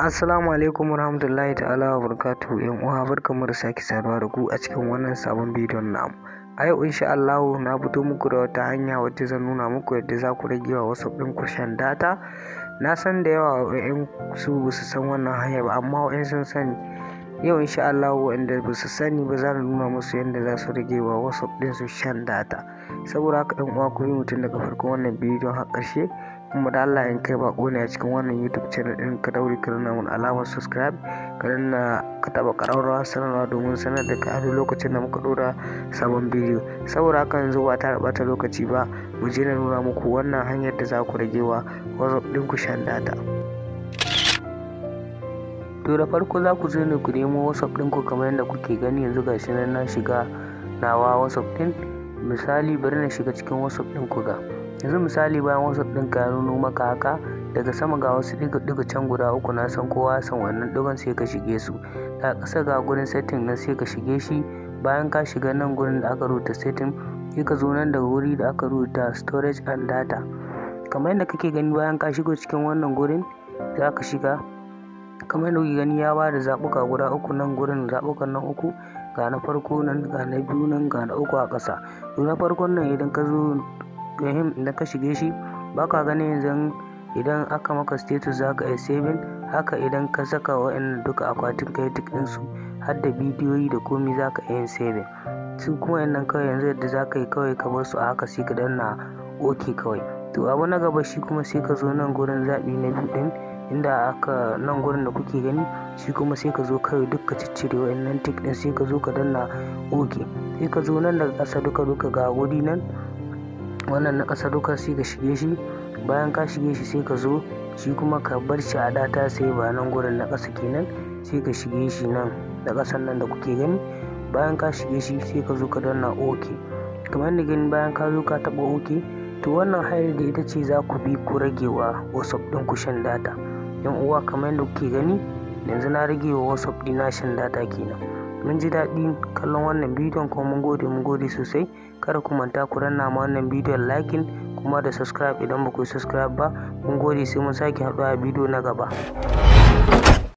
Assalamu alaikum warahmatullahi ta'ala wa barakatuhu yan uwa barkamu da sake saduwa da ku a cikin wannan sabon bidiyon namu. A yau insha Allahu na fito muku da wata hanya wacce zan nuna muku yadda za ku rage wa wasu ɗin ku shan data. Na san da yawa wa'yan su ba su san wannan hanya ba amma wa'yan sun sani. Yau insha Allahu wa'anda ba su sani ba za nuna musu yadda za su rage wa wasu ɗin su shan data. Saboda haka ɗan uwa ku yi mutum daga farkon wannan bidiyon har ƙarshe. kuma da Allah in kai bako ne a cikin wannan YouTube channel din ka daure ka nuna mun alamar subscribe ka danna ka taba ƙararrawa sanarwa domin sanar da ka a lokacin da muka dora sabon bidiyo saboda haka yanzu ba ta bata lokaci ba mu je na nuna muku wannan hanyar da za ku rage wa WhatsApp din ku shan data to da farko za ku zo ne ku nemo WhatsApp din ku kamar yadda kuke gani yanzu gashi nan na shiga nawa WhatsApp din misali bari na shiga cikin WhatsApp din ku ga yanzu misali bayan wasu ɗinka ya nuno maka haka daga sama ga wasu ɗiga can guda uku na san kowa san wannan ɗigon sai ka shige su a ƙasa ga gurin setting nan sai ka shige shi bayan ka shiga nan gurin da aka rubuta setting sai ka zo nan daga wuri da aka rubuta storage and data kamar yadda kake gani bayan ka shigo cikin wannan gurin za ka shiga kamar yadda kuke gani ya ba da zaɓuka guda uku nan gurin zaɓukan nan uku ga na farko nan ga na biyu nan ga na uku a ƙasa na farkon nan idan ka zo gahim idan ka shige shi baka ganin yanzu idan aka maka status za ka iya saving haka idan ka saka wa'annan duka akwatin kai duk ɗinsu har da bidiyoyi da komi za ka iya yin saving su kuma yannan kawai yanzu yadda za ka yi kawai ka bar su a haka sai ka danna ok kawai to abu na gaba shi kuma sai ka zo nan gurin zaɓi na biyu ɗin inda aka nan gurin da kuke gani shi kuma sai ka zo kawai duk ka ciccire wa'annan tik ɗin sai ka zo ka danna ok sai ka zo nan daga ƙasa duka duka ga wuri nan wannan na ƙasa duka sai ka shige shi bayan ka shige shi sai ka zo shi kuma ka bar shi a data sai ba nan gurin na ƙasa kenan sai ka shige shi nan da ƙasan nan da kuke gani bayan ka shige shi sai ka zo ka danna ok kamar yadda gani bayan ka zo ka taɓa ok to wannan hanyar da ita ce za ku bi ku rage wa whatsapp ɗin ku shan data yan uwa kamar yadda kuke gani yanzu na rage wa whatsapp ɗina shan data kenan mun ji daɗin kallon wannan bidiyon kuma mun gode mun gode sosai kada ku manta ku danna ma wannan bidiyon lakin kuma da subscribe idan ba ku yi subscribe ba mun gode sai mun sake haɗuwa a bidiyo na gaba